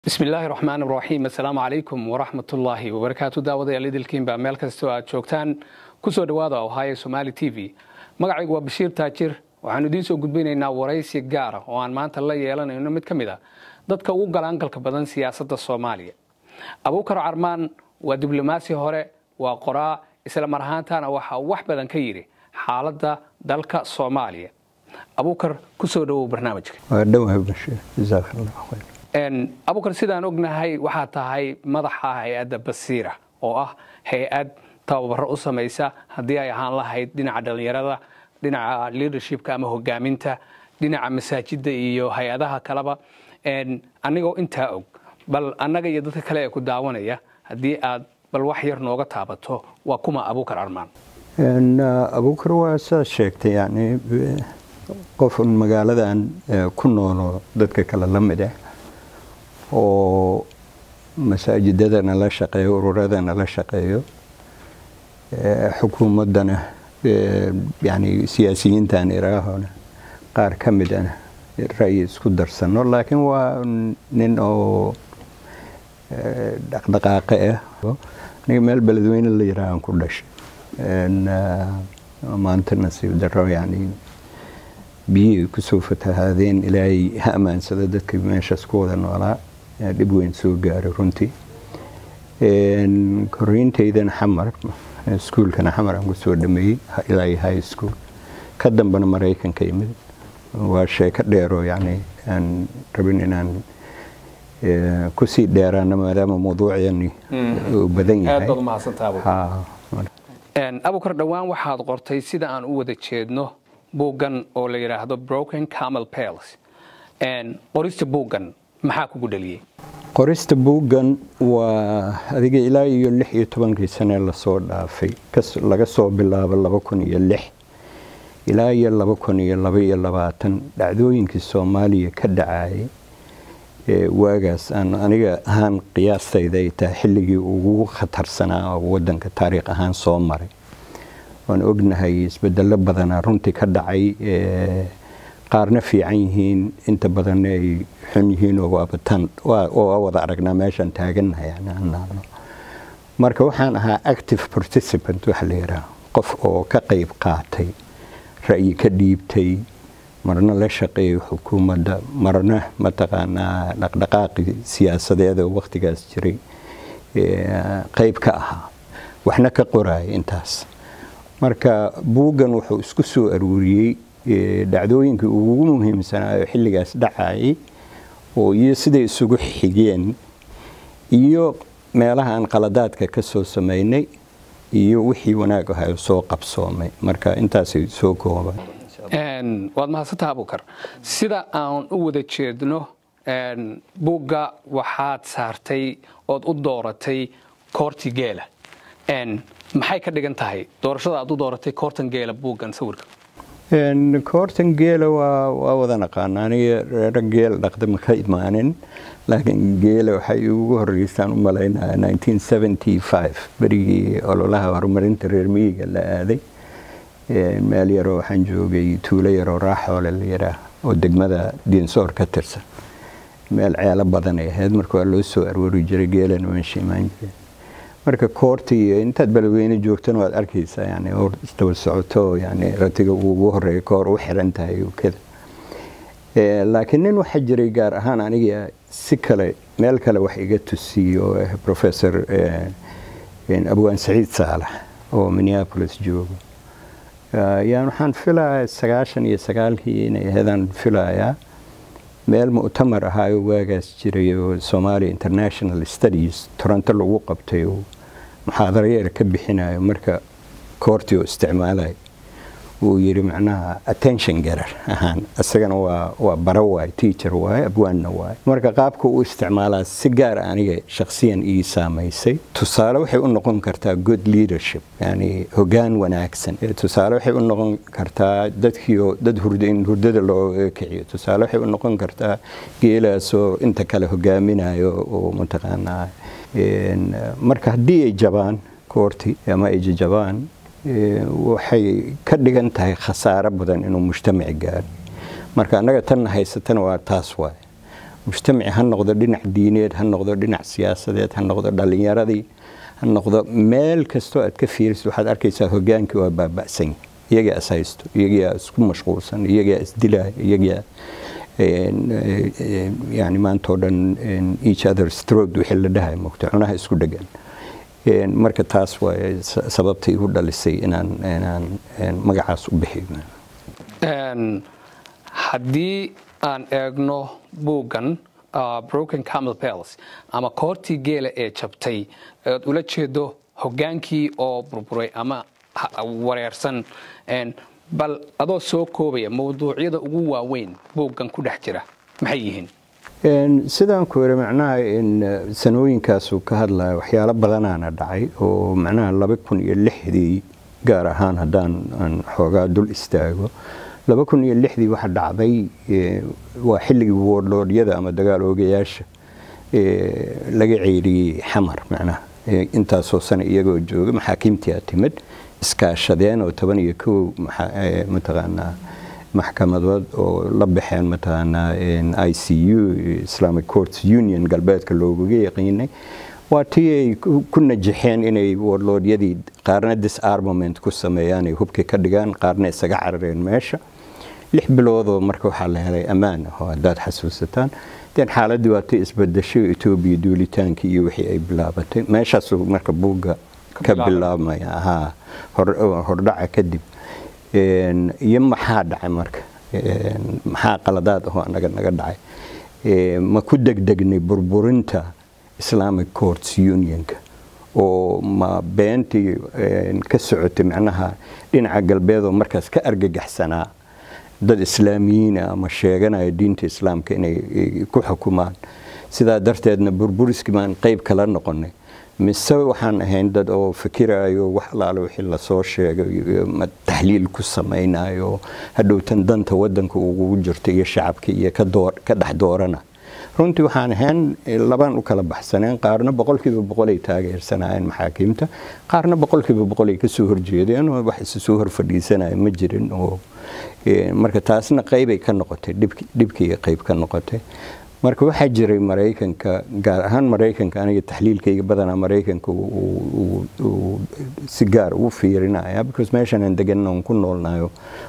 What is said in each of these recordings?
bismi illaahi raxmaan raxiim assalaamu calaykum waraxmatullaahi wabarakaatu daawadayaal idilkiinba meel kastoo aad joogtaan kusoo dhowaada ohaayo somaali t v magacaygu waa bashiir taajir waxaanu idiin soo gudbinaynaa waraysi gaara oo aan maanta la yeelanayno mid ka mid a dadka ugu galaangalka badan siyaasadda soomaaliya abuukar carmaan waa diblomaasi hore waa qoraa isla mar ahaantana waxaa wax badan ka yidhi xaaladda dalka soomaaliya abuukar kusoo dhowow barnaamijka waa dhowaa bashiir jazaak allah khayr abukar sidaan ognahay waxaa tahay madaxa hay-adda basiira oo ah hay-ad tababaro u samaysa haddii ay ahaan lahayd dhinaca dhallinyarada dhinaca leadershipka ama hogaaminta dhinaca masaajidda iyo hay-adaha kaleba anigoo intaa og bal annaga iyo dadka kale ee ku daawanaya haddii aad bal wax yar nooga taabato waa kuma abuukar armaan abuukar waa saad sheegtay yani qofun magaaladan ku noolo dadka kale la mid ah oo masaajidadana la shaqeeyo ururadana la shaqeeyo xukuumaddana yani siyaasiyiintan iraahona qaar ka midana ra'yi isku darsano laakiin waa nin oo dhaqdhaqaaqe ah aniga meel beledweyne la yiraahan ku dhashay maanta nasiib daro yani biyihii kusoo fatahaadeen ilaahay ha ammaansado dadka meeshaas ku wada noolaa dhib weyn soo gaaray runtii korriintaydana xamar iskuulkana xamar aan kusoo dhameeyey ilaa high school ka dambana maraykanka imid waa sheeko dheeroo yani aan rabin inaan kusii dheeraano maadaama mawduuciyani uu badan yahay abukar dhowaan waxaad qortay sida aan u wada jeedno buuggan oo la yidhaahdo broken camel pales qorista buuggan maxaa kugu dhaliyey qorista buuggan waa adiga ilaa iyo lix iyo tobankii sane lasoo dhaafay laga soo bilaabo laba kun iyo lix ilaa iyo laba kun iyo laba iyo labaatan dhacdooyinkii soomaaliya ka dhacayay waagaas aan aniga ahaan qiyaastayda ay tahay xilligii ugu khatarsanaa oo wadanka taariikh ahaan soo maray waan ognahay isbedelo badanaa runtii ka dhacay qaarna fiican yihiin inta badanna ay xun yihiin oo waabatan waa wada aragnaa meeshaan taagannahay marka waxaan ahaa active participant waxa la yidhaha qof oo ka qayb qaatay ra'yi ka dhiibtay marna la shaqeeyay xukuumadda marna mataqaanaa dhaqdhaqaaqi siyaasadeed oo wakhtigaas jiray qayb ka ahaa waxna ka qoraaya intaas marka buuggan wuxuu isku soo aruuriyey dhacdooyinkii ugu muhiimsanaayo xilligaas dhacayay oo iyo siday isugu xigeen iyo meelaha aan qaladaadka ka soo samaynay iyo wixii wanaag ahay soo qabsoomay marka intaasay soo kooban waad mahadsantaha abukar sida aan u wada jeedno buugga waxaad saartay ood u dooratay koorti geela maxay ka dhigan tahay doorashada aad u dooratay koortan geela buuggan sawirka koortan geela waa wada naqaana aniga reero geel dhaqda ma ka imaanin laakiin geela waxay ugu horeysaan u malaynaya berigii ololaha horumarinta reer miyiga la aaday meel yaroo waxaan joogay tuulo yaroo raaxoole la yidhaah oo degmada diinsoor ka tirsan meel ceelo badan ay ahayd marka waa loo soo aroori jiray geelana meesha imaan jiray marka koorta iyo intaad beledweyne joogtana waad arkaysaa yani hor isdaba socoto yani ratiga uu ugu horeeya koor u xiran tahay kada laakiin nin waxaa jiray gaar ahaan aniga si kale meel kale wax iga tusiiyo professor abwaan saciid saalax oo minneapolis joogo yaan waxaan filayaa sagaashan iyo sagaalkii inay ahaydaan filayaa meel mu'tamar ahaayo waagaas jiray oo somalia international studies toronto lagu qabtay oo muxaadaro yar ka bixinayo marka koortii oo isticmaalayo uu yidhi macnaha attention garar ahaan isagana waa waa bara waay teacher waay abwaanna waay marka qaabka uu isticmaalaa si gaar aniga shakhsiyan ii saamaysay tusaale waxay u noqon kartaa good leadership yani hoggaan wanaagsan tusaale waxay u noqon kartaa dadkiioo dad hurda in hurdada loo kiciyo tusaale waxay u noqon kartaa geelaasoo inta kale hogaaminayo oo mataqaanaa marka haddii ay jabaan koorti ama ay jajabaan waxay ka dhigan tahay khasaaro badan inuu mujtamaci gaaro marka annaga tanna haysatana waa taas waay mujtamaci ha noqdo dhinac diineed ha noqdo dhinac siyaasadeed ha noqdo dhallinyaradii ha noqdo meel kastoo aad ka fiirisid waxaad arkaysaa hogaankii waa baaba'san iyagaa is haysto iyagaa isku mashquulsan iyagaa isdilaya iyagaa yani maanta oo dhan each other strode wixii la dhahay mogta cunaha isku dhegan marka taas waa sababta igu dhalisay inaan inaan magacaas u bixiyo haddii aan eegno buuggan broken camel pels ama koortii geela ee jabtay oad ula jeedo hogaankii oo burburay ama wareersan bal adoo soo koobaya mawduucyada ugu waaweyn buuggan ku dhex jira maxay yihiin sidaan ku iri macnaha sanooyinkaasuu ka hadlaya waxyaalo badanaana dhacay oo macnaha laba kun iyo lixdii gaar ahaan haddaan aan xoogaa dul istaago laba kun iyo lixdii waxa dhacday waa xilligii woodloodyada ama dagaal oogayaasha laga ceyriyey xamar macnaha intaasoo sane iyagoo jooga maxaakiimtii a timid iskaashadeen oo toban iyo kow mataqaanaa maxkamadood oo la baxeen mataqaanaa i c u islamic courts union galbeedka loogaga yaqiinay waa tii ay ku najaxeen inay warloodyadii qaarna disarmament ku sameeyaan ay hubka ka dhigaan qaarna isaga carareen meesha lix biloodoo marka waxaa la helay ammaan ah oo haddaad xasuusataan den xaaladii waa tii isbadashay etoobiya duulitaankii iyo wixii ay bilaabatay meeshaasuu marka buugga ka bilaabmaya haa hordhaca kadib iyo maxaa dhacay marka maxaa qaladaad ahoo anaga naga dhacay ma ku degdegnay burburinta islamic courts unionka oo ma beentii ka socotay macnaha dhinaca galbeedoo markaas ka argagaxsanaa dad islaamiyiina ama sheeganaya diinta islaamka inay ku xukumaan sidaa darteedna burburiskii baan qayb kala noqonay mise waxaan ahayn dad oo fikirayo wax alaale wixii lasoo sheegay taxliil ku samaynayo hadhowtan danta wadanka ugu jirta iyo shacabka iyo ka dhex doorana runtii waxaan ahayn labaan u kala baxsaneen qaarna boqolkiiba boqolay taageersanayeen maxaakiimta qaarna boqolkiiba boqolay kasoo horjeedeen oo wax isu soo horfadhiisanaya ma jirin oo marka taasna qaybay ka noqotay dhibkii qayb ka noqotay marka waxaa jiray maraykanka gaar ahaan maraykanka aniga taxliilkayga badanaa maraykanka si gaar ugu fiirinaya because meeshan aan degan aan ku noolnayo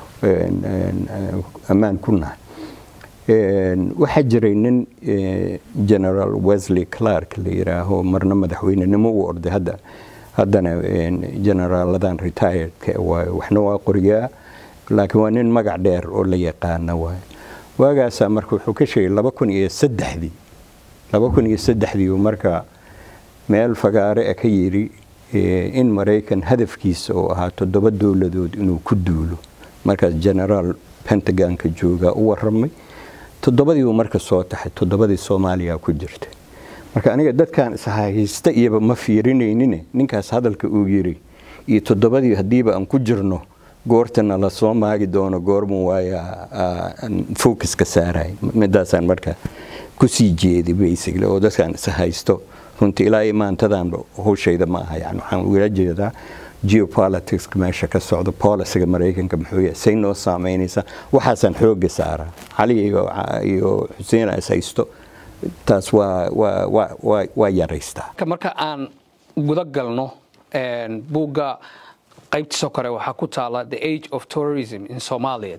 ammaan ku nahay waxaa jiray nin general wesley clark la yiraaho marna madaxweynenimo u orday hadda haddana generaaladan retiredka waayo waxna waa qoriyaa laakiin waa nin magac dheer oo la yaqaana waayo waagaasaa marka wuxuu ka sheegay laba kun iyo saddexdii laba kun iyo saddexdii uu marka meel fagaare a ka yidhi in maraykan hadafkiisa oo ahaa toddoba dowladood inuu ku duulo markaas generaal pentagonka joogaa u waramay toddobadii uu marka soo taxay toddobadii soomaaliya ku jirta marka aniga dadkan ishaysta iyaba ma fiirinaynin ninkaas hadalka uu yiri iyo toddobadii haddiiba aan ku jirno goortana la soo maagi doono goormu waaya focuska saaray midaasaan marka kusii jeeday basically oo dadkan is haysto runtii ilaa imaantadanba howshayda ma aha yani waxaan ugala jeedaa geopoliticska meesha ka socda policyga maraykanka muxuu yahay say noo saameynaysaa waxaasaan xooga saaraa cali iyo xuseen is haysto taas waa waa waa waa yaraystaa marka aan guda galno buugga qaybtiisoo kore waxaa ku taala the age of tourism in somalia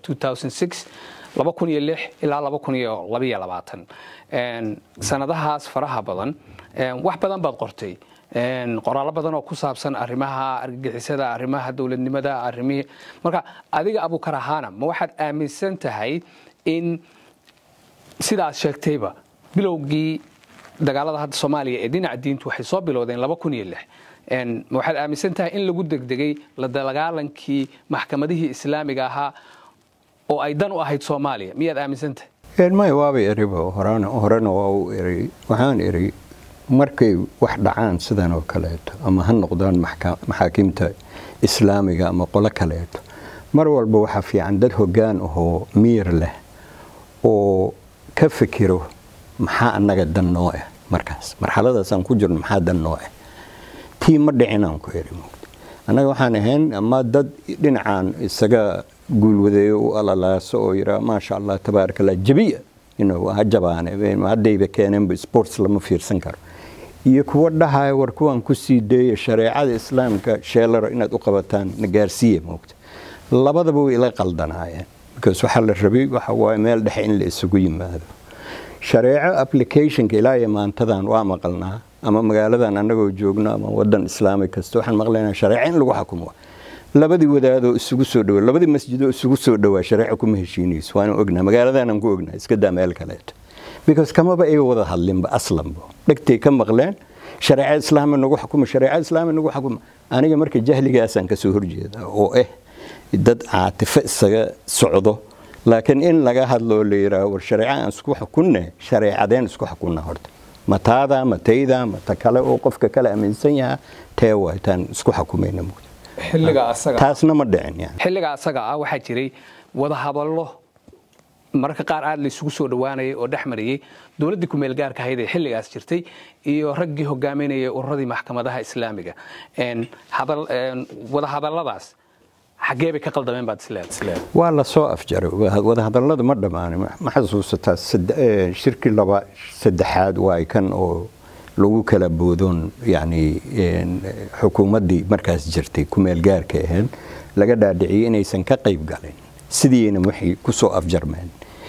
ilaa sanadahaas faraha badan wax badan baad qortay qoraallo badan oo ku saabsan arrimaha argagixisada arrimaha dowladnimada arrimihii marka adiga abukar ahaana ma waxaad aaminsan tahay in sidaad sheegtayba bilowgii dagaalada hadda soomaaliya ee dhinaca diintu waxay soo bilowdeen ma waxaad aaminsan tahay in lagu degdegay la dagaalankii maxkamadihii islaamiga ahaa oo ay dan u ahayd soomaaliya miyaad aaminsan tahay may waaba eriba horena waa u eri waxaan eri markay wax dhacaan sidan oo kaleeto ama ha noqdaan maxaakiimta islaamiga ama qolo kaleeto mar walba waxaa fiican dad hoggaan ahoo miir leh oo ka fikiro maxaa annaga dan noo ah markaas marxaladaasaan ku jirno maxaa dan noo ah tii ma dhicinaan ku eri annaga waxaan ahayn ama dad dhinacaan isaga guulwadeeyo u alalaaso oo yidhaa maasha allah tabaaraka allah jabiya ha jabaane haddayba keeneenba sports lama fiirsan karo iyo kuwa dhahaya war kuwaan ku sii deeya shareecada islaamka sheelaro inaad u qabataan na gaarsiiya moogta labadaba way ila qaldanaayeen because waxaa la rabay waxa waaye meel dhexe in la isugu yimaado shareeco applicationka ilaa iyo maantadan waa maqalnaa ama magaaladan annagoo joogno ama wadan islaami kasta waxaan maqlaynaa shareeco in lagu xukumo labadii wadaadoo isugu soo dhawa labadii masjidoo isugu soo dhawaa shareeco kuma heshiinayso waanu ognaa magaaladaanaan ku ognaa iska daa meel kaleeto because kamaba ay wada hadlinba aslanba dhegtay ka maqleen shareeca islaami nagu xukuma shareeca islaami nagu xukuma aniga marka jahligaasaan kasoo horjeedaa oo ah dad caatifo isaga socdo laakiin in laga hadloo la yidhaaho war shareeca aan isku xukunne shareecadeen isku xukunna horta ma taada ma tayda ma ta kale oo qofka kale aaminsan yaha tee waay taan isku xukumayna taasna ma dhicin yani xilliga asaga ah waxaa jiray wadahadallo mararka qaar aad la isugu soo dhowaanayay oo dhex marayay dowladdii kumeel gaarka ahayd ee xilligaas jirtay iyo raggii hogaaminayay ururadii maxkamadaha islaamiga wadahadalladaas xaggee bay ka qaldameen baad isleedahay waa la soo afjaray wadahadallada ma dhammaanin ma xasuusataa shirkii laba saddexaad waay kan oo lagu kala boodoon yani xukuumaddii markaas jirtay kumeel gaarka ahayd laga dhaadhiciyey inaysan ka qayb galin sidiina waxay ku soo afjarmeen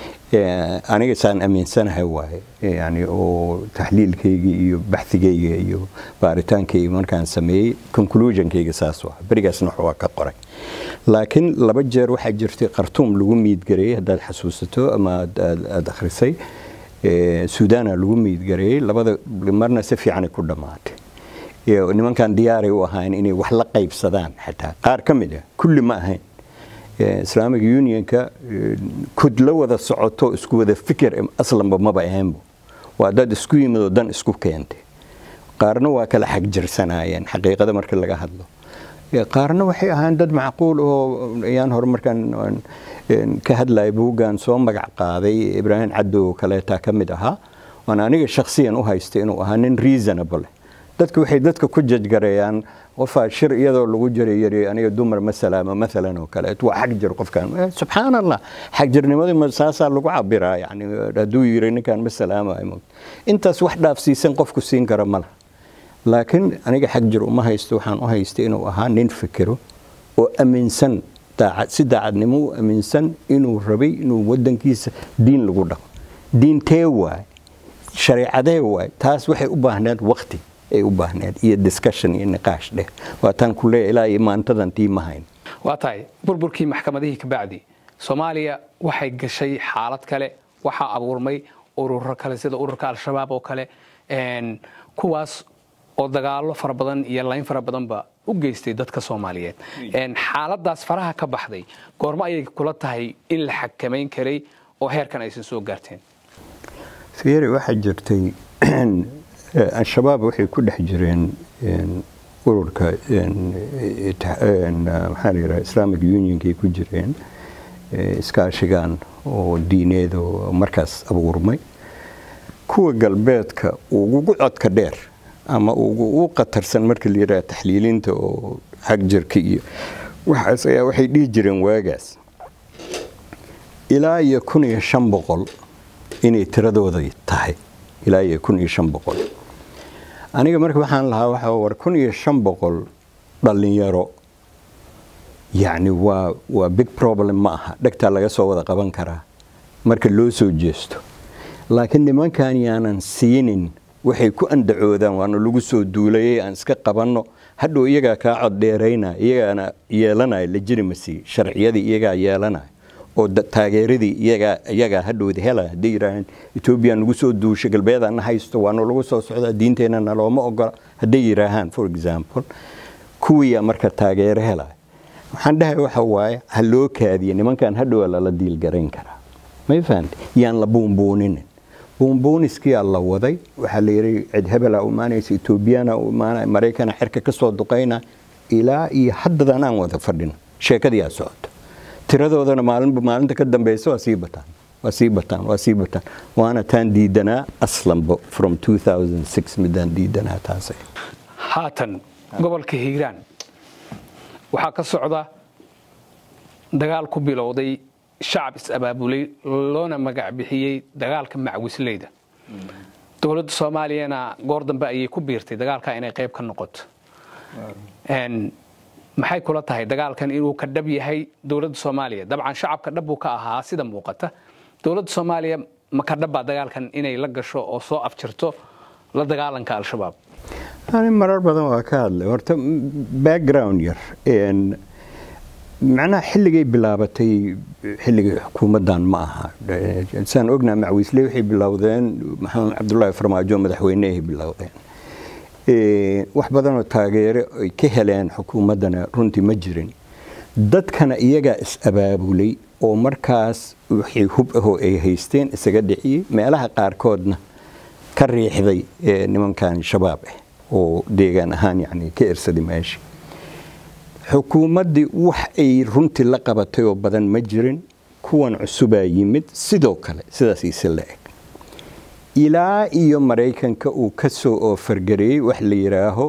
aniga saan aaminsanahay waaye yani oo taxliilkayga iyo baxigayga iyo baaritaankayga markaan sameeyey conclusionkayga saas waa berigaasna wax waa ka qoray laakiin laba jeer waxaa jirtay khartuum lagu miidgareeyey haddaad xasuusato ama aad akhrisay suudana lagu miidgareeyey labada marna si fiicanay ku dhammaatay nimankan diyaaray u ahayn inay wax la qaybsadaan xataa qaar ka mid ah kulli ma ahayn islaamic unionka kudla wada socoto isku wada fikir aslanba maba ahaynbo waa dad isku yimid oo dan isku keentay qaarna waa kala xagjirsanayeen xaqiiqada marka laga hadlo qaarna waxay ahaan dad macquul oo ayaan hore markaan ka hadlaya buuggan soo magac qaaday ibraahim caddo oo kaleetaa ka mid ahaa waan aniga shakhsiyan u haystay inuu ahaa nin reasonable dadka waxay dadka ku jajgareeyaan qofaa shir iyadoo lagu jiray yiri aniga dumar masalaama maalan oo kale waa xag jir qofkan subxaan allah xagjirnimadii ma saasaa lagu cabiraa yani hadduu yiri ninkan masalaama intaas wax dhaafsiisan qofku siin kara mala laakiin aniga xag jir uma haysto waxaan u haystay inuu ahaa nin fikiro oo aaminsan si daacadnimo u aaminsan inuu rabay inuu wadankiisa diin lagu dhaqo diintee waay shareecadee waay taas waxay u baahneed waqti ay u baahneed iyo discussion iyo niqaash dheh waataan ku leeya ilaa iyo maantadan tii ma hayn waa tahay burburkii maxkamadihii kabacdi soomaaliya waxay gashay xaalad kale waxaa abuurmay ururo kale sida ururka al-shabaab oo kale kuwaas oo dagaalo fara badan iyo layn fara badanba u geystay dadka soomaaliyeed xaaladaas faraha ka baxday goormo ayay kula tahay in la xakamayn karay oo heerkan aysan soo gaarteen fiiri waxaa jirtay al-shabaab waxay ku dhex jireen ururka maxaa la yidhaha islamic unionkay ku jireen iskaashigan oo diineed oo markaas abuurmay kuwa galbeedka ugugu codka dheer ama ugu qatarsan marka la yidhaha taxliilinta oo xagjirka iyo waxaas ayaa waxay dhihi jireen waagaas ilaa iyo kun iyo shan boqol inay tiradooda tahay ilaa iyo kun iyo shan boqol aniga marka waxaan lahaa waxa war kun iyo shan boqol dhallinyaro yacni waa waa big problem ma aha dhegtaa laga soo wada qaban karaa marka loo soo jeesto laakiin nimankan yaanan siinin waxay ku andacoodaan waana lagu soo duulayay aan iska qabanno hadhow iyagaa kaa cod dheeraynaya iyagaana yeelanaya legitimasi sharciyadii iyagaa yeelanaya oo taageeradii iyagaa hadhowda helaya hadday yidhaaheen etoobiya nagu soo duusha galbeedana haysto waana lagu soo socdaa diinteenna nalooma ogola hadday yidhaahaan for example kuwiyaa marka taageero helaya waxaan dhahay waxa waaye ha loo kaadiya nimankan hadhowa lala diilgarayn karaa may fahamte yaan la buunbuuninin buunbuuniskiyaa la waday waxaa la yidhi cid hebela u imaanaysa etoobiyana u imaanaya maraykana xerka ka soo duqayna ilaa iyo haddadan aan wada fadhino sheekadiyaa socota tiradoodana maalinba maalinta ka dambeysa waa sii bataan waa sii bataan waa sii bataan waana taan diidanaa aslanba from 2006 midaan diidanaa taasay haatan gobolka hiiraan waxaa ka socda dagaal ku bilowday shacab is-abaabulay loona magac bixiyey dagaalka macwisleyda dowladda soomaaliyana goor dambe ayay ku biirtay dagaalka inay qayb ka noqoto maxay kula tahay dagaalkan inuu ka dhab yahay dowladda soomaaliya dabcan shacabka dhab buu ka ahaa sida muuqata dowladda soomaaliya ma ka dhabbaa dagaalkan inay la gasho oo soo afjirto la dagaalanka al-shabaab ani marar badan waa ka hadlay horta background yar macnaha xilligay bilaabatay xilligii xukuumaddan ma aha saan ognaa macwiisle waxay bilowdeen maxamed cabdullaahi farmaajo madaxweynehay bilowdeen wax badanoo taageere ay ka heleen xukuumaddana runtii ma jirin dadkana iyagaa is-abaabulay oo markaas wixii hub ahoo ay haysteen isaga dhiciyey meelaha qaarkoodna ka riixday nimankan shabaab ah oo deegaan ahaan yani ka ersaday meesha xukuumaddii wax ay runtii la qabatay oo badan ma jirin kuwan cusubaa yimid sidoo kale sidaasiise la eg ilaa iyo maraykanka uu ka soo oofargareeyey wax la yidhaaho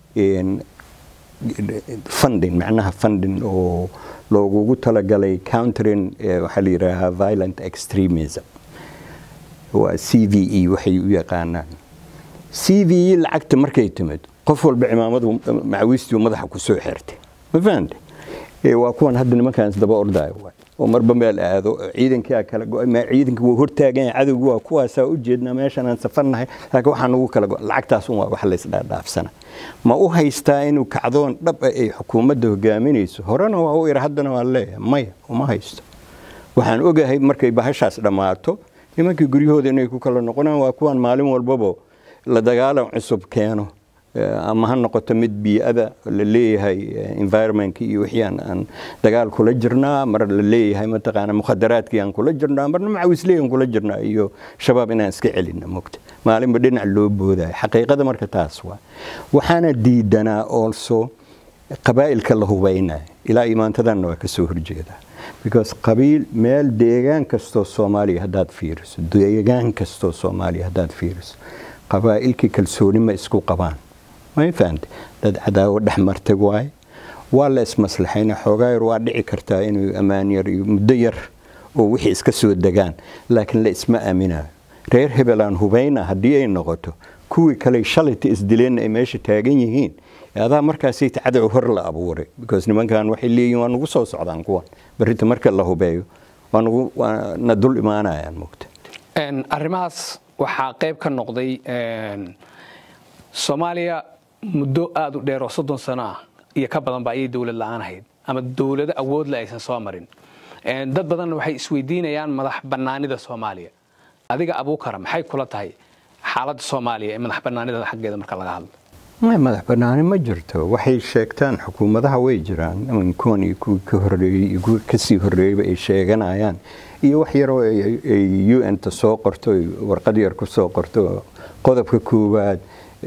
funding macnaha funding oo loogugu talagalay countering waxaa la yidhaahaa violent extremism waa c v e waxay u yaqaanaan c v e lacagta markay timid qof walba cimaamadu macawiistii madaxa ku soo xirtay ma fahamte waa kuwan hadda nimankaans daba ordaayo oo marba meel aado ciidankaa kala go ciidanka wuu hortaagan cadowgu waa kuwaasaa u jeednaa meeshan aan safarnahay laakiin waxaa nagu kala go lacagtaas un waa wax laysdhaadhaafsana ma u haystaa inuu kacdoon dhab ah ay xukuumadda hogaaminayso horena waa u ira haddana waa leeyahay maya uma haysto waxaan ogahay markay bahashaas dhammaato nimankii guryahooda inay ku kala noqonaan waa kuwan maalin walbaba la dagaalan cusub keeno ama ha noqoto mid bii'ada la leeyahay environmentka iyo wixii aan dagaal kula jirnaa mar la leeyahay mataqaana mukhadaraadkii aan kula jirnaa marna macawisley aan kula jirnaa iyo shabaab inaan iska celina mogta maalinba dhinac loo boodayo xaqiiqada marka taas waa waxaana diidanaa also qabaa'ilka la hubaynayo ilaa imaantadanna waa kasoo horjeedaa because qabiil meel deegaan kastoo soomaaliya haddaad fiiriso deegaan kastoo soomaaliya haddaad fiiriso qabaa'ilkii kalsooni ma isku qabaan ma fahamte dad cadaawo dhex martay waaye waa la ismaslaxayna xoogaa yar waa dhici kartaa inuu ammaan yar iyo muddo yar oo wixii iska soo degaan laakiin la isma aaminayo reer hebelaan hubayna haddii ay noqoto kuwii kale shalayta isdileenna ay meesha taagan yihiin adaa markaasayta cadow hor la abuuray because nimankan waxay leeyihin waa nagu soo socdaan kuwan barrinta marka la hubeeyo waa nagu na dul imaanayaan mogta arrimahaas waxaa qayb ka noqday soomaaliya muddo aada u dheer oo soddon sano ah iyo ka badanba ayay dowlad la-aan ahayd ama dowlado awoodle aysan soo marin dad badanna waxay isweydiinayaan madax bannaanida soomaaliya adiga abuukara maxay kula tahay xaaladda soomaaliya ee madax bannaanida xaggeeda marka laga hadlo madax bannaani ma jirto waxay sheegtaan xukuumadaha way jiraan kuwan iyo kuwii ka horeeyey iyo kuwii kasii horreeyeyba ay sheeganayaan iyo wax yaroo ay u n-ta soo qorto warqad yar ku soo qorto qodobka koowaad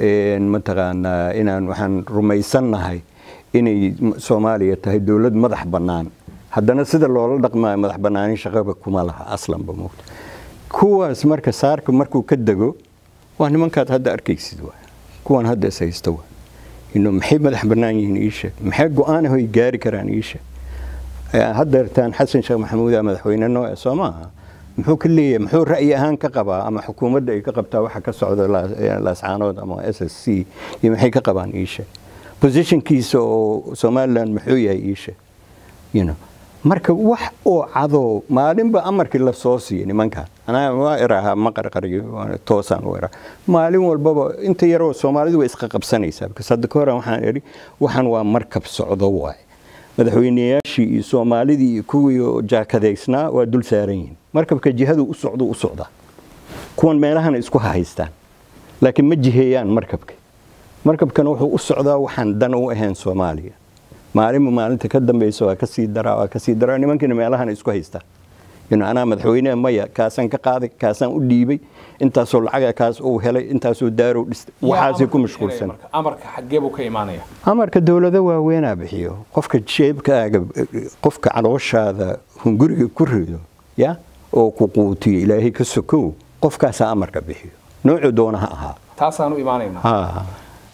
mataqaanaa inaan waxaan rumaysannahay inay soomaaliya tahay dowlad madax bannaan haddana sida loola dhaqmaayo madax bannaanin shaqaba kuma laha aslanba mogta kuwaas marka saarka markuu ka dego waa nimankaad hadda arkaysid waay kuwan hadda is haysta waay ino maxay madax bannaan yihiin ii sheeg maxay go-aanaho ay gaari karaan ii sheeg haddeertaan xasan sheekh maxamuuda madaxweyne nooe soo maaha muxuu ka leeyahay muxuu ra'yi ahaan ka qabaa ama xukuumadda ay ka qabtaa waxa ka socda laascaanood ama s s c iyo maxay ka qabaan iishe positionkiisa oo somalilan muxuu yahay iishe you know marka wax oo cadoo maalinba amarkii la soo siiya nimankan anaa waa iraahaa ma qarqariyo toosaan u iraa maalin walbaba inta yaroo soomaalidu way isqa qabsanaysaa because hadda ka horan waxaan idhi waxaan waa markab socdo waaye madaxweyneyaashii iyo soomaalidii iyo kuwii jaakadaysnaa waa dul saaran yihiin markabka jihadu u socdo u socdaa kuwan meelahana isku hahaystaan laakiin ma jiheeyaan markabka markabkana wuxuu u socdaa waxaan dan u ahayn soomaaliya maalinba maalinta ka dambaysa waa kasii daraa waa kasii daraa nimankiina meelahana isku haystaan anaa madaxweyneha maya kaasaan ka qaaday kaasaan u dhiibay intaasoo lacaga kaas uu helay intaasoo daarow dhistay waxaasay ku mashquulsan amarka xaggee buu ka imaanaya amarka dowlado waaweynaa bixiyo qofka jeebkaaga qofka calooshaada hunguriga ku rido ya oo ku quutiyo ilaahay ka sokow qofkaasaa amarka bixiyo noocuu doona ha ahaa taasaanu imaanayna ha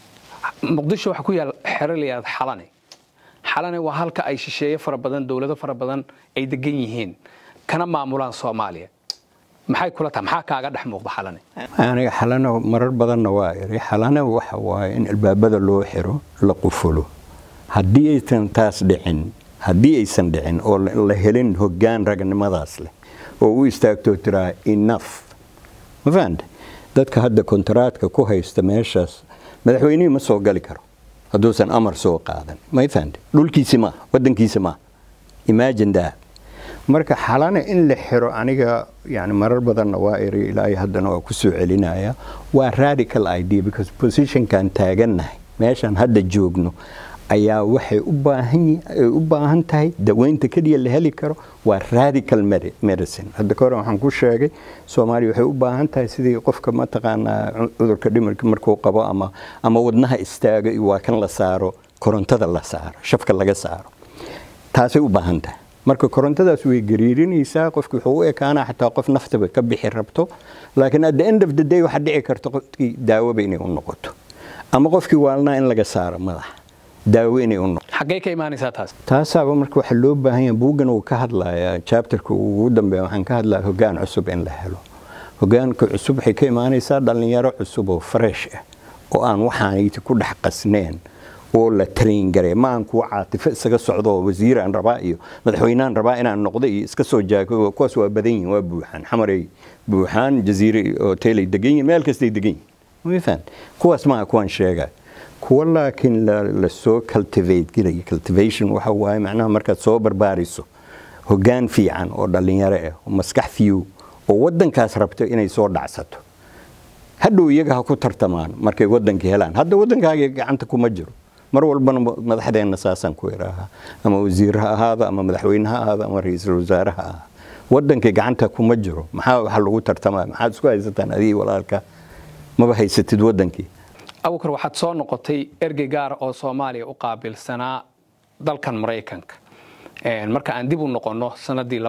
muqdisho waxaa ku yaal xero la yidhahda xalane xalane waa halka ay shisheeye fara badan dowlado fara badan ay degan yihiin kana maamulaan soomaaliya maxay kula tahay maxaa kaaga dhex muuqda xalane aniga xalano marar badanna waa iri xalana waxa waaye in albaabada loo xiro la qufulo haddii aysan taas dhicin haddii aysan dhicin oo la helin hoggaan ragnimadaas leh oo u istaagtoo tiraa enough ma fahamte dadka hadda kontaraadka ku haysta meeshaas madaxweynihii ma soo gali karo hadduusan amar soo qaadan may fahamte dhulkiisi maa waddankiisi maa imagine that marka xalana in la xiro aniga yani marar badanna waa iri ilaa haddana waa ku soo celinaya waa radical idea because positionkan taagannahay meeshaan hadda joogno ayaa waxay u baahan tahay daweynta keliya la heli karo waa radical medicine hadda ka hore waxaan ku sheegay soomaaliya waxay u baahan tahay sidii qofka mataqaanaa cudurka dhimirka markuu qabo ama ama wadnaha istaago iyo waa kan la saaro korontada la saaro shafka laga saaro taasay u baahan tahay marka korontadaas way gariirinaysaa qofki wuxuu u ekaanaa xataa qof naftaba ka bixi rabto laakiin at the end of the day waxaa dhici karta qofkii daawoba inay u noqoto ama qofkii waalnaa in laga saaro madaxa daawo inay u noqoto xaggee ka imaanaysaa taas taasaaba marka waxaa loo baahan yahay buuggan uu ka hadlayaa chapterka ugu dambeeya waxaan ka hadlaya hoggaan cusub in la helo hoggaanka cusub waxay ka imaanaysaa dhallinyaro cusub oo fresh ah oo aan waxaanayti ku dhex qasneen oo la train garay ma aan kuwa caatifo isaga socdo wasiiraan rabaa iyo madaxweynaan rabaa inaan noqdo iyo iska soo jaago kuwaas waa badan yihin waa buuxaan xamaray buuxaan jaziire hotelay degan yihin meel kastay degan yihin mafahant kuwaas maaha kuwaan sheegay kuwa laakiin lasoo cultivate garaya cultivation waxa waaye macnaha markaad soo barbaariso hoggaan fiican oo dhallinyaro ah oo maskax fiyow oo waddankaas rabto inay soo dhacsato hadhow iyaga ha ku tartamaan markay waddankii helaan hadda waddankaaga gacanta kuma jiro mar walbana madaxdeenna saasaan ku iraahaa ama wasiir ha ahaado ama madaxweyne ha ahaado ama ra-iisul wasaare ha ahaado waddankii gacanta kuma jiro maxaa waxa lagu tartamaya maxaad isku haysataan adigii walaalka maba haysatid waddankii abukar waxaad soo noqotay ergey gaara oo soomaaliya u qaabilsanaa dalkan maraykanka marka aan dib u noqonno sanadii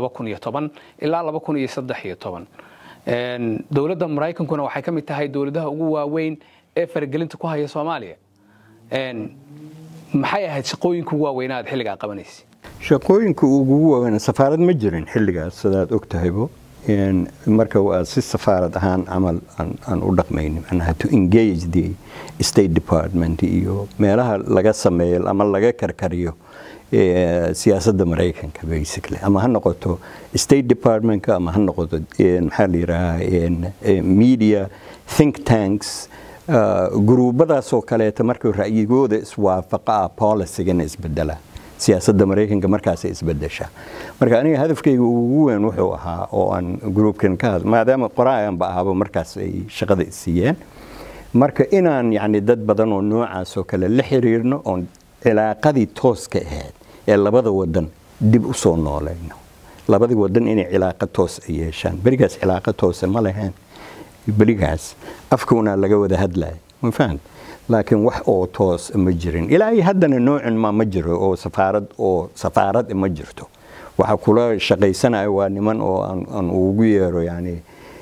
ilaa dowladda maraykankuna waxay ka mid tahay dowladaha ugu waaweyn ee faragelinta ku haya soomaaliya maxay ahayd shaqooyinka ugu waaweynaa aad xilligaa qabanaysa shaqooyinka ugu waaweyn safaarad ma jirin xilligaas sidaad og tahaybo marka waa si safaarad ahaan camal aan u dhaqmayni macnaha to engage the state department iyo meelaha laga sameeyo ama laga karkariyo siyaasadda maraykanka basically ama ha noqoto state departmentka ama ha noqoto maxaa la yidhaahaa media think tanks guruubadaasoo kaleeta marka ra'yigooda iswaafaqa ah policygana isbedela siyaasadda maraykanka markaasay isbedeshaa marka aniga hadafkayga ugu weyn wuxuu ahaa oo aan gruubkan ka had maadaama qoraayanba ahaba markaas ay shaqada isiiyeen marka inaan yani dad badan oo noocaas oo kale la xiriirno oon cilaaqadii tooska ahayd ee labada wadan dib u soo noolayno labadii wadan inay cilaaqa toos ay yeeshaan berigaas cilaaqa toose ma lahayn berigaas afkuunaa laga wada hadlaya ma fahant laakiin wax oo toos ma jirin ilaa iyo haddana noocin ma ma jiro oo safaarad oo safaarad ma jirto waxa kula shaqaysanaya waa niman oo aan ugu yeero yani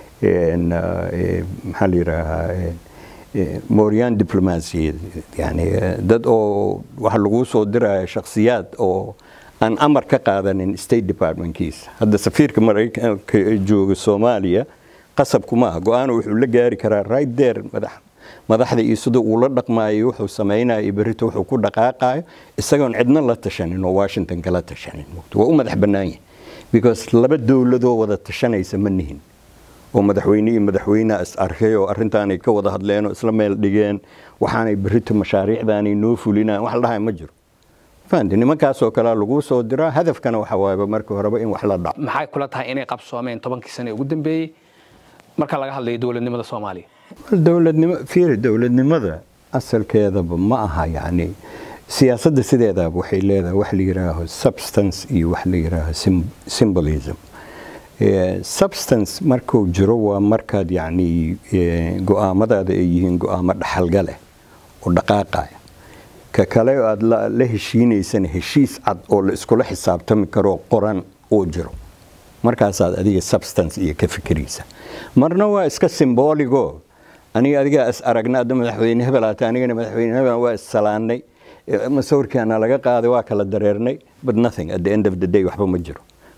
maxaa la yidhaahaa mooryan diplomacy yani dad oo waxa laguu soo diraya shakhsiyaad oo aan amar ka qaadanin state departmentkiisa hadda safiirka maraykanka ee jooga soomaaliya qasabku maaha go-aan wuxuu la gaari karaa right there madax madaxda iyo sida uu la dhaqmaayo wuxuu samaynayo iyo berrito wuxuu ku dhaqaaqayo isagoon cidna la tashanin oo washington kala tashanin waa u madax bannaan yahay because laba dowladoo wada tashanaysa ma nihin oo madaxweyne iyo madaxweyneha is arkay oo arrintaanay ka wada hadleen oo isla meel dhigeen waxaanay berrito mashaariicdaanay noo fulinaan wax la dhahay ma jiro fahanti nimankaasoo kalea laguu soo diraa hadafkana waxa waayaba markii horeba in wax la dhaco maxay kula tahay inay qabsoomeen tobankii sane ugu dambeeyey marka laga hadlayo dowladnimada soomaaliya dowladnimo fiiri dowladnimada asalkeedaba ma aha yacni siyaasadda sideedaba waxay leedahay wax la yidhaaho substance iyo wax la yidhaaho symbolism substance markuu jiro waa markaad yacni go-aamadaada ay yihiin go-aamo dhaxalga leh oo dhaqaaqaya ka kale aad la heshiinaysana heshiis cad oo la iskula xisaabtami karoo qoran oo jiro markaasaad adiga substance iyo ka fikiraysa marna waa iska symboligo aniga adigaa is aragna adda madaxweyne hebel aata anigana madaxweyne hebel waa is salaannay masawirkaana laga qaaday waa kala dareernay but nothing at the end of the day waxba ma jiro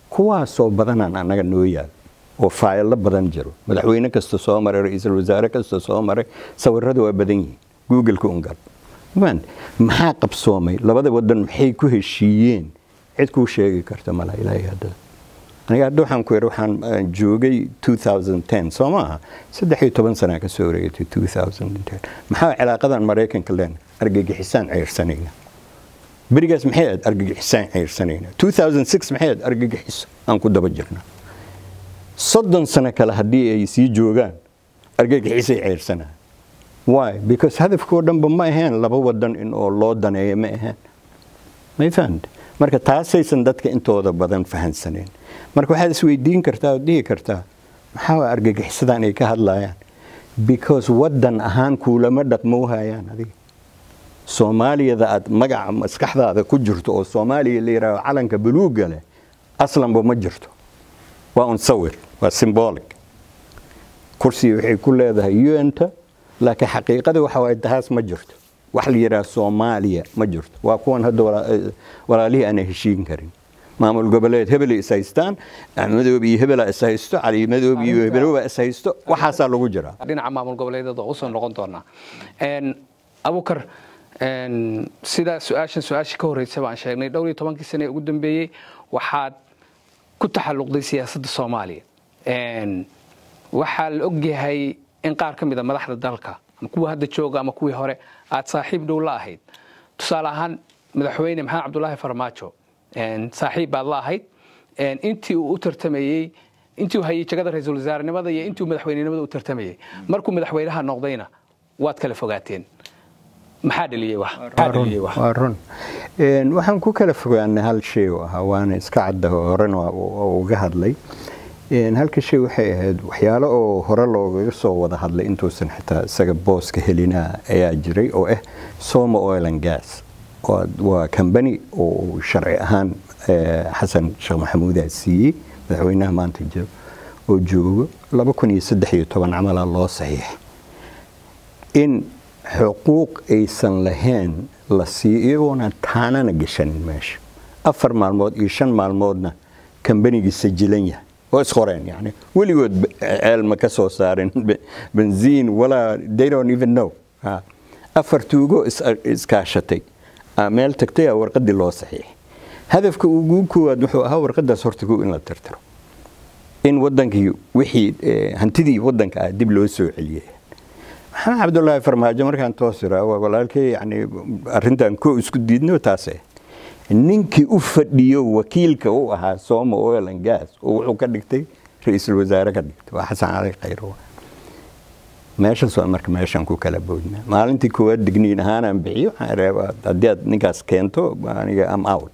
kuwaasoo badanaan annaga noo yaal oo faayilo badan jiro madaxweyne kasta soo maray ra-iisul wasaare kasta soo maray sawirada waa badan yihiin googleka ungal maxaa qabsoomay labada wadan maxay ku heshiiyeen cid kuu sheegi karta mala ilaahay haddada aniga hadda waxaan ku yidhi waxaan joogay 2010 soo maaha saddex iyo toban sanaa ka soo wareegatay 2010 maxaa cilaaqadan maraykanka leen argagixisaan ceyrsanayna berigaas maxay aad argagixisaan ceyrsanayna 2006 maxay aad argagixiso aan ku daba jirna soddon sano kale haddii ay sii joogaan argagixisay ceyrsanaa why because hadafkoo dhanba ma ahayn laba wadan in oo loo daneeyo ma ahayn may fahamte marka taasaysan dadka intooda badan fahansaneen marka waxaad isweydiin kartaa oo dhihi kartaa maxaa argagixisadaan ay ka hadlayaan because wadan ahaan kuulama dhaqmo hayaan adiga soomaaliyada aad magaca maskaxdaada ku jirto oo soomaaliya la yidhaaho calanka buluugga leh aslanba ma jirto waa un sawir waa symbolic kursiga waxay ku leedahay un-ta laakiin xaqiiqada waxa waay tahaas ma jirto wax la yidhaha soomaaliya ma jirto waa kuwan hadda walaalihii aanay heshiin karin maamul goboleed hebelay is haystaan axmedoob iyo hebela is haysto cali madoob iyo hebeloba is haysto waxaasaa lagu jiraa dhinaca maamul goboleedyada usoo noqon doonaa abukar sida su-aashan su-aashii ka horreysay baan sheegnay dhowr iyo tobankii sane ee ugu dambeeyey waxaad ku taxalluqday siyaasadda soomaaliya waxaa la ogyahay in qaar ka mida madaxda dalka ama kuwa hadda jooga ama kuwii hore aad saaxiib dhow la ahayd tusaale ahaan madaxweyne maxamed cabdulaahi farmaajo saaxiib baad la ahayd intii uu u tartamayey intii uu hayay jagada ra-iisul wasaarenimada iyo intii uu madaxweynenimada u tartamayey markuu madaxweynaha noqdayna waad kala fogaateen maxaa dhaliyey waa run waxaan ku kala fogaanay hal shay oo ahaa waana iska cadda horena uga hadlay halka shay waxay ahayd waxyaalo oo hore loogaga soo wada hadlay intuusan xitaa isaga booska helina ayaa jiray oo ah soma oil and gas waa kambani oo sharci ahaan xasan sheekh maxamuudaa siiyey madaxweynaha maanta jiro oo joogo laba kun iyo saddex iyo toban camala loo saxiix in xuquuq aysan lahayn la siiyo iyagoona taanana gashanin meesha afar maalmood iyo shan maalmoodna kambanigii sajilan yahay oo isqoreen yani weligood ceelma ka soo saarin benziin walaa they don't even know afar tuugo iskaashatay meel tagtay a warqadii loo saxiixay hadafka ugu koowaad wuxuu ahaa warqadaas horta kow in la tirtiro in wadankii wixii hantidii wadanka ah dib loo soo celiyay maxamed cabdulaahi farmaajo markaan toos iraa walaalkay yani arrintan ko isku diidno taase ninkii u fadhiyo wakiilka u ahaa sooma oil and gas oo wuxuu ka dhigtay ra-iisul wasaare ka dhigtay waa xasan cali khayro meeshaas waa marka meeshaan ku kala boodnaa maalintii koowaad digniin ahaanaan bixiyo waxaan reebaa haddii aad ninkaas keento aniga am out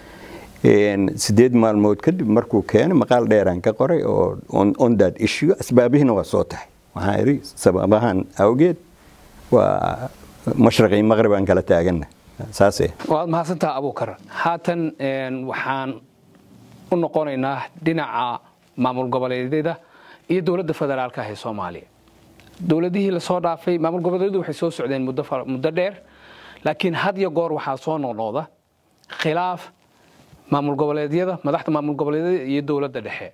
sideed maalmood kadib markuu keenay maqaal dheeraan ka qoray oo on that issue asbaabihiina waa soo tahay waxaan idhi sababahan awgeed waa mashriqi maqrib aan kala taaganna saase waad mahadsantaha abuukar haatan waxaan u noqonaynaa dhinaca maamul goboleedyada iyo dowladda federaalka ah ee soomaaliya dowladihii lasoo dhaafay maamul goboleedyadu waxay soo socdeen muddo dheer laakiin had iyo goor waxaa soo noqnoqda khilaaf maamul goboleedyada madaxda maamul goboleedyada iyo dowladda dhexe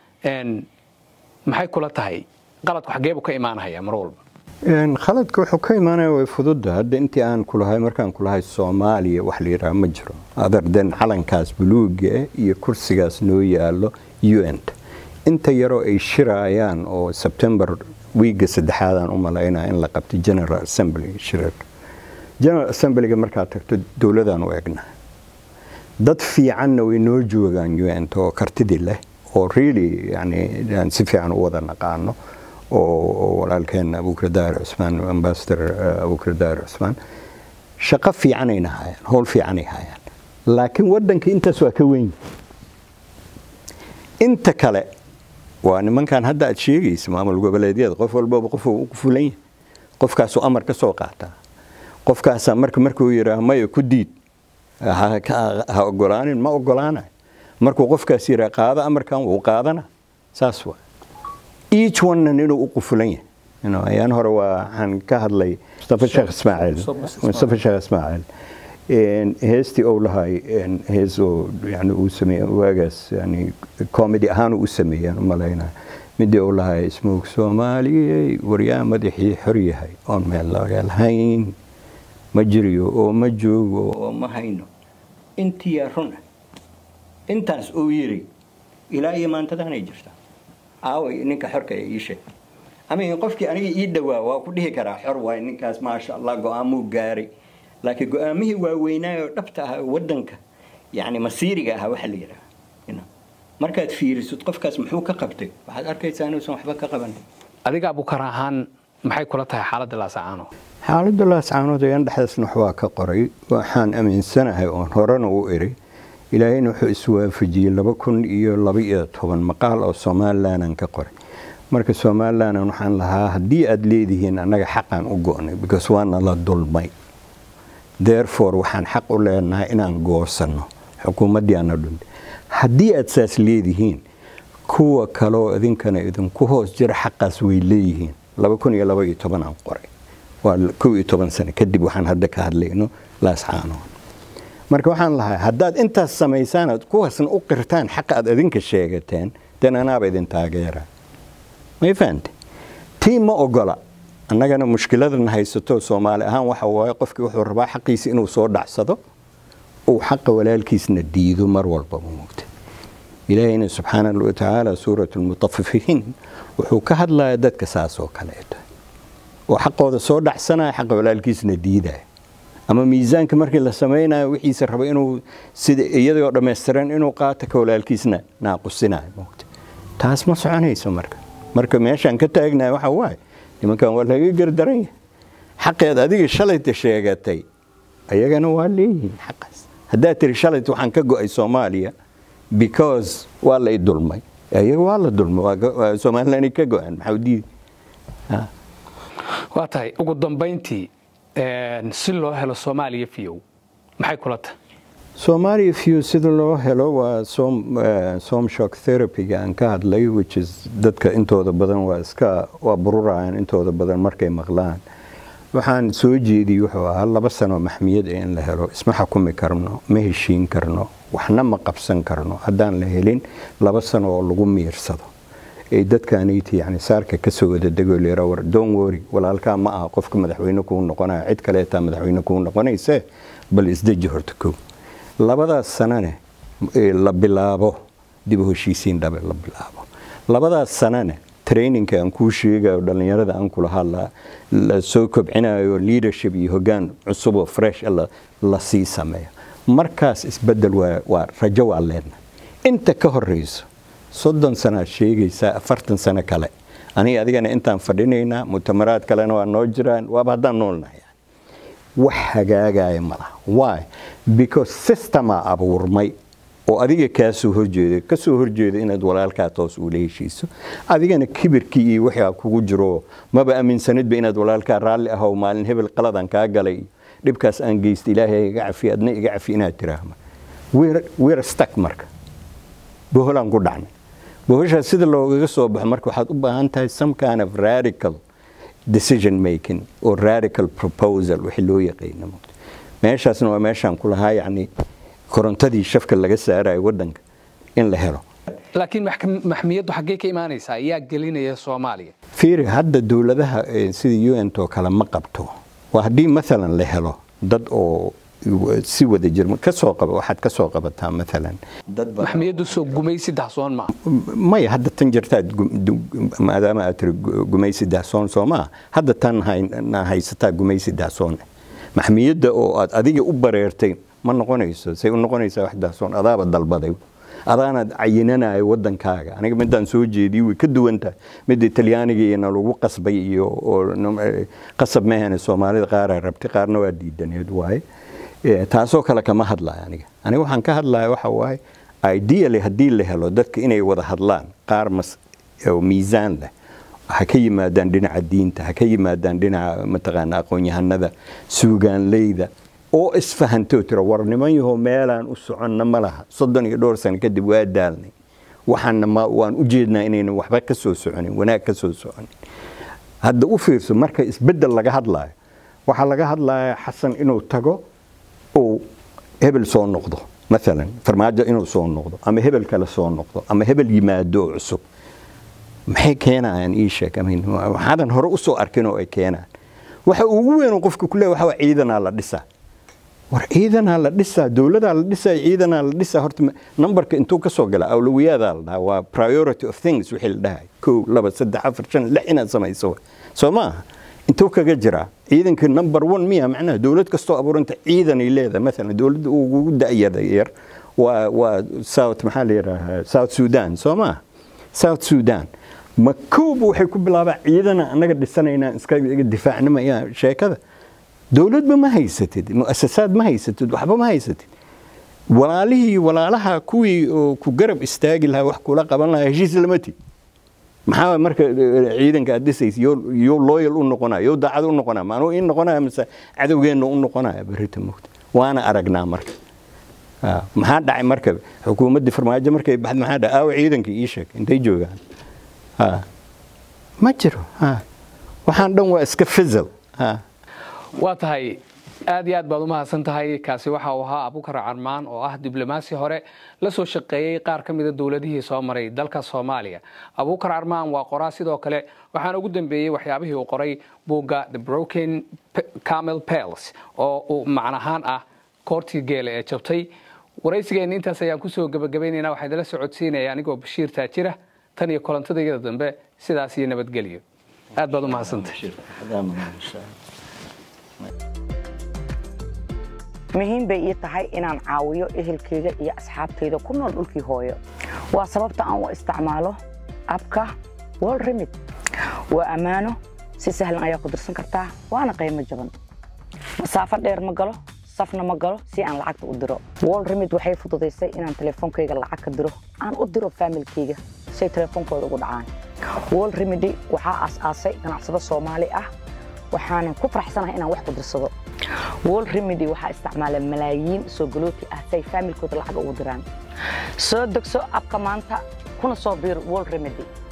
maxay kula tahay qaladku xageebu ka imaanaya mar walba khaladka wuxuu ka imaanaya way fududa hadda intii aan kulahay markaan kulahay soomaaliya wax la yidhaha ma jiro adarden calankaas buluuga iyo kursigaas noo yaalo un inta yaroo ay shiraayaan oo sebtembar wiiga saddexaadaan u malaynaa in la qabtay general assembly shirarka general assemblyga markaad tagto dowladaan u egna dad fiicanna way noo joogaan un oo kartidii leh oo really yani aan si fiican u wada naqaano oo walaalkeen abukar daahir cusmaan ambasador abukar daahir cusmaan shaqo fiicanayna hayaan howl fiicanay hayaan laakiin waddanka intaas waa ka weyn inta kale waa nimankan hadda aad sheegaysa maamul goboleedyada qof walbaba qofuu u fulan yahay qofkaasuu amar ka soo qaataa qofkaasaa marka markuu yidhaaho maya ku diid ha ogolaanin ma ogolaanayo markuu qofkaas yidhaha qaado amarkan wuu qaadana saas waa each onenan inuu u qufulan yahay ayaan hore waxaan ka hadlay mustafa sheekh ismaaciil mustafa sheekh ismaaciil heestii ou lahay hees oo yani uu sameeye waagaas yani comedy ahaan u sameeyaan u malaynaya midii uu lahay ismoog soomaaliyey waryaa madaxii xor yahay oon meel laga lahayn ma jiriyo oo ma joogo oo ma hayno intiyaa run ah intaas uu yiri ilaa iyo maantadaanay jirtaa aaway ninka xorka ee ii sheeg ama qofkii aniga ii dhowaa waa ku dhihi karaa xor waay ninkaas maasha allah go-aamuu gaaray laakiin go-aamihii waaweynaayo dhabta ah wadanka yani masiiriga ah waxa la yidhaha markaad fiirisid qofkaas muxuu ka qabtay waxaad arkaysaa inuusan waxba ka qaban adiga abukar ahaan maxay kula tahay xaaladda laascaano xaaladda laascaanood ayaan dhexdaasna waxbaa ka qoray waxaan aaminsanahay oon horena u iri ilaahayna wuxuu iswaafajiyey laba kun iyo laba iyo toban maqaal oo somalilandan ka qoray marka somalilandan waxaan lahaa haddii aad leedihiin annaga xaqaan u go'nay because waana la dulmay therefore waxaan xaq u leenahay inaan goosanno xukuumaddii aana dhuntay haddii aad saas leedihiin kuwa kaleoo idinkana idinku hoos jira xaqaas way leeyihiin laba kun iyo laba iyo toban aan qoray waa kow iyo toban sano kadib waxaan hadda ka hadlayno laascaanood marka waxaan lahaa haddaad intaas samaysaan aad kuwaasna u qirtaan xaqa aad idinka sheegateen den anaaba idin taageera may fahante tii ma ogola annagana mushkiladan haysato soomaali ahaan waxa waaye qofkii wuxuu rabaa xaqiisa inuu soo dhacsado uu xaqa walaalkiisna diido mar walbaba moogta ilaahayna subxaana wa tacaala suurat lmutafifiin wuxuu ka hadlaya dadka saas oo kaleeto oo xaqooda soo dhacsanaya xaqa walaalkiisna diidaya ama miisaanka markii la samaynayo wixiisa raba inuu sida iyadoo dhammaystiran inuu qaato ka walaalkiisna naaqusinayo moogta taas ma soconayso marka marka meeshaan ka taagnahay waxa waaye nimankan waa laga gardaran yahay xaqeed adiga shalayta sheegatay ayagana waa leeyihiin xaqaas haddaad tiri shalayta waxaan ka go'ay soomaaliya because waa la i dulmay ayaga waa la dulmay waa somaliland ka go'an maxaa diidi waa tahay ugu dambayntii si loo helo soomaaliya fiyow maxay kula tahay soomaaliya view sida loo helo waa som shock therapyga aan ka hadlay which is dadka intooda badan waa iska waa bururayaan intooda badan markay maqlaan waxaan soo jeediyey wuxuu ahaa laba sano maxmiyad ee in la helo isma xukumi karno ma heshiin karno waxna ma qabsan karno haddaan la helin laba sano oo lagu miirsado ay dadkaaniti yani saarka kasoo wada degoo leera war don wori walaalkaa ma aha qofka madaxweyne kuu noqonaya cid kaleetaa madaxweyne kuu noqonayse bal isdeji horta kow labadaas sanane la bilaabo dib u heshiisiin dhabe la bilaabo labadaas sanane traininka aan kuu sheegayo dhallinyarada aan kulahaa la soo kobcinayo leadership iyo hogaan cusub oo fresh la sii sameeyo markaas isbedel waa rajo waa leenna inta ka horeyso soddon sanaad sheegaysaa afartan sano kale aniga adigana intaan fadhinaynaa mutamaraad kalena waa noo jiraan waaba haddaan noolnahay wax hagaagaya ma laha why because systemaa abuurmay oo adiga kaasoo horjeeda kasoo horjeeda inaad walaalkaa toos uula heshiiso adigana kibirkii iyo wixii kugu jiro maba aaminsanidba inaad walaalkaa raalli ahow maalin hebel qaladan kaa galay dhibkaas aan geysta ilaahay iga cafi adna iga cafi inaad tiraahma we're stuck marka boholaan ku dhacnay bohoshaas sida loogaga soo baxo marka waxaad u baahan tahay some kind of radical decision making oo radical proposal wixii loo yaqaana meeshaasna waa meeshaan ku lahaa yacni korontadii shafka laga saarayo waddanka in la helo laakiin maxmiyaddu xaggee ka imaanaysaa ayaa gelinaya soomaaliya fiiri hadda dowladaha sida un to kale ma qabto waa haddii maalan la helo dad oo si wada jir kasoo qaba waxaad ka soo qabataa maalan maxmiyaddu soo gumaysi dahsoon ma maya hadda tan jirtaad maadaama aad tiri gumaysi dahsoon soo maa hadda tan haysataa gumaysi dahsoon maxmiyadda oo aad adiga u bareertay ma noqonayso say u noqonaysaa wax dahsoon adaaba dalbaday adaanaad cayinanayo wadankaaga aniga midaan soo jeediy way ka duwan tahay midda talyaanigiina lagu qasbay iyo qasab mahane soomaalida qaaraa rabtay qaarna waa diidaneed waaye taasoo kale kama hadlaya aniga aniga waxaan ka hadlaya waxa waaye ideally haddii la helo dadka inay wada hadlaan qaar mas miisaan leh ha ka yimaadaan dhinaca diinta ha ka yimaadaan dhinaca mataqaana aqoon-yahanada suugaanleyda oo isfahantoo tira war niman yahow meelaan u soconna ma laha soddon iyo dhowr sano kadib waa daalnay waxaana ma waan u jeednaa inaynan waxba ka soo soconin wanaag ka soo soconin hadda u fiirso marka isbeddel laga hadlaayo waxaa laga hadlaya xasan inuu tago uu hebel soo noqdo maalan farmaajo inuu soo noqdo ama hebel kale soo noqdo ama hebel yimaado oo cusub maxay keenayaan ii sheeg waxaadan hore usoo arkin oo ay keenaan waxa ugu weyn qofka ku leeyahay waxa ciidanaa la dhisaa war ciidanaa la dhisaa dowladaa la dhisaa ciidanaa la dhisaa horta numberka intuu ka soo gala awlawiyaadaa la dhahaa waa priority of things wixii la dhahay kow laba saddex afar shan lix inaad samayso soo maaha intuu kaga jiraa ciidanka number one miya macnaha dowlad kastoo abuuranta ciidanay leedahay maalan dowladda ugu da'yada yar waa waa south maxaa la yidhaahaa south sudan soo maaha south sudan ma koob waxay ku bilaabaa ciidana annaga dhisanaynaa iska difaacnimaya sheekada dowladba ma haysatid mu'asasaad ma haysatid waxba ma haysatid walaalihii walaalaha kuwii oo ku garab istaagi lahaa wax kula qaban lahaa heshiis lama tid maxaa marka ciidanka aad dhisaysa yo loyal u noqonaya yo daacad u noqonaya maanuu ii noqonaya mise cadowgeenna u noqonaya berrita mogta waana aragnaa marka maxaa dhacay marka xukuumaddii farmaajo markay baxd maxaa dhacay aawa ciidanka ii sheeg intay joogaan ma jiro waxaan dhan waa iska fizal waa tahay aad iyo aad baad u mahadsan tahay kaasi waxa uu ahaa abukar carmaan oo ah diblomaasi hore la soo shaqeeyey qaar ka mida dowladihii soo maray dalka soomaaliya abukar carmaan waa qoraa sidoo kale waxaana ugu dambeeyey waxyaabihii uu qoray buugga the broken camel pels oo uu macnahaan ah koortii geele ee jabtay waraysigeenna intaas ayaan kusoo gebagabaynaynaa waxaa idinla socodsiinaya anigoo bashiir taajira tan iyo kolantadayada dambe sidaas iyo nabadgelyo aad baad u mahadsantay muhiim bay ii tahay inaan caawiyo ehelkayga iyo asxaabtayda ku nool dhulkii hooyo waa sababta aan u isticmaalo abka wol remid waa ammaano si sahlan ayaa ku dirsan kartaa waana qiimo jaban masaafo dheer ma galo safna ma galo si aan lacagta u diro wol remid waxay fududaysay inaan telefoonkayga lacag ka diro aan u diro faamilkayga say telefoonkooda ugu dhacaan wol remedy waxaa aas-aasay ganacsado soomaali ah waxaanan ku faraxsanahay inaan wax ku dirsado wol remedy waxaa isticmaala malaayiin soo galooti ah si ay faamilkooda lacag ugu diraan soo degso abka maanta kuna soo biir wol remedy